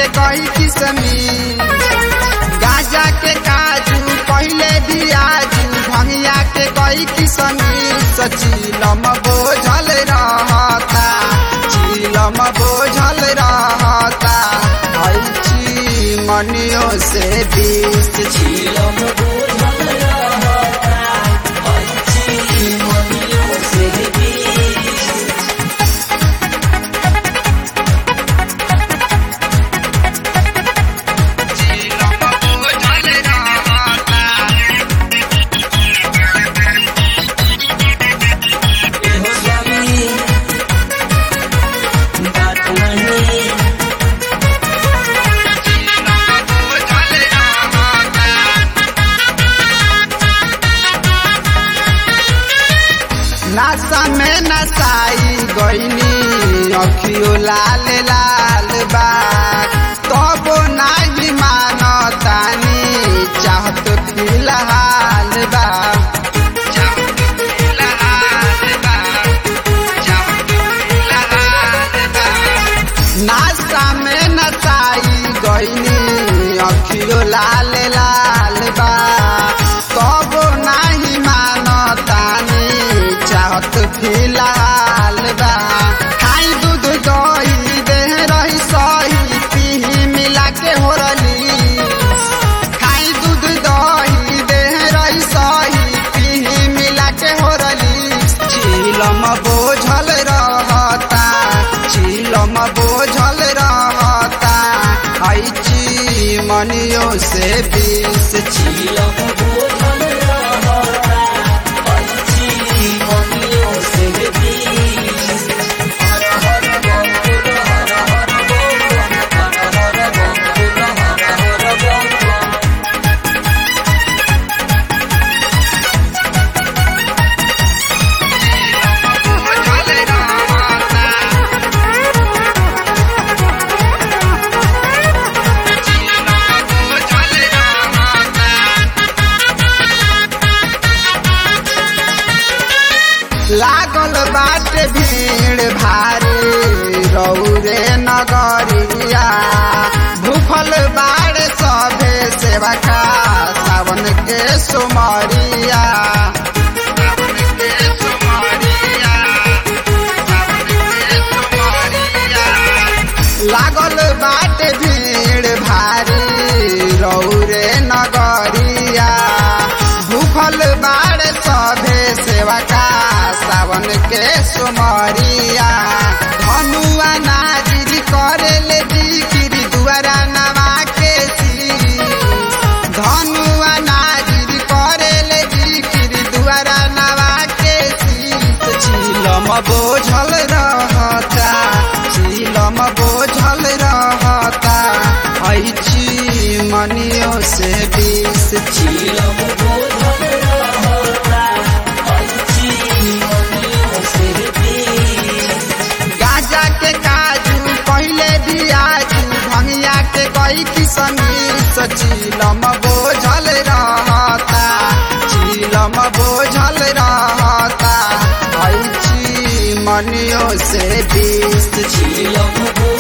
के कई किसमी गाजा के काजू पहले दियाजू भंगिया के कई किसमी सचीलम बोझल रहता चीलम बोझल रहता ऐची मनियो से बीस झीलम बोझल रहता अच्छी मनियों से भी एहो स्वामी बात नहीं नासा में नसाई गईनी अखियो लाल लाल बा तबो नाही मानतानी चाहत फिलहाल बा नासा में नसाई गईनी अखियो लाल लाल बा तबो नाही मानतानी चाहत फिलहाल बा खाई दूध दही देह रही सही पीही मिला के हो रली खाई दूध दही देह रही सही पीही मिला के हो रली चीलम बोझल रहता चीलम बोझल रहता ऐची मनियो से बीस झीलम बोझल रहता अच्छी मनियों से भी हर हर बंकुल हर हर बंकुल हर हर बंकुल हर हर बंकुल लागल बाटे भीड़ भारी रौरे नगरिया भूखल बाड़ सभे सेवा का सावन के सुमरिया लागल बाटे भीड़ भारी रौरे नगरिया भूखल बाड़ सभे सेवा का सावन के सुमरिया धनुआ नाजिरी करे ले जिकिरी दुआरा नवा के सी धनुआ नाजिरी करे ले जिकिरी दुआरा नवा के शीत झीलम बोझल रहता झीलम बोझल रहता ऐची मनियो से बीस झीलम बोझल रहता अच्छी मनियों से भी गाजा के काजू पहले दियाजू भंगिया के कई किसमी सचीलम बोझल रहता चीलम बोझल रहता ऐची मनियो से बीस झीलम बोझल